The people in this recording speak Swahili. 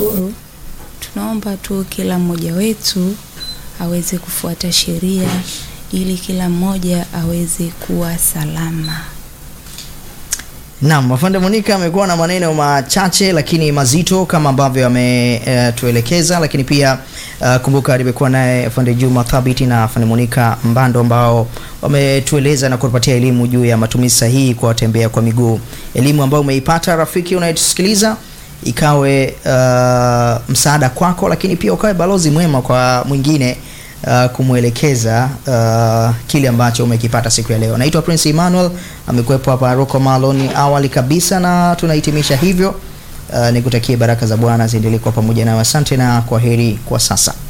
Tunashukuru. Tunaomba tu kila mmoja wetu aweze kufuata sheria ili kila mmoja aweze kuwa salama. Naam, afande Monica amekuwa na maneno machache lakini mazito kama ambavyo ametuelekeza, lakini pia uh, kumbuka nimekuwa naye afande Juma Thabiti na afande Monica Mbando ambao wametueleza na kutupatia elimu juu ya matumizi sahihi kwa watembea kwa miguu, elimu ambayo umeipata rafiki unayetusikiliza ikawe uh, msaada kwako, lakini pia ukawe balozi mwema kwa mwingine uh, kumwelekeza uh, kile ambacho umekipata siku ya leo. Naitwa Prince Emmanuel, amekuwepo hapa Rocco Maloni awali kabisa, na tunahitimisha hivyo. Uh, nikutakie baraka za Bwana ziendelee kwa pamoja nawe. Asante na kwa heri kwa sasa.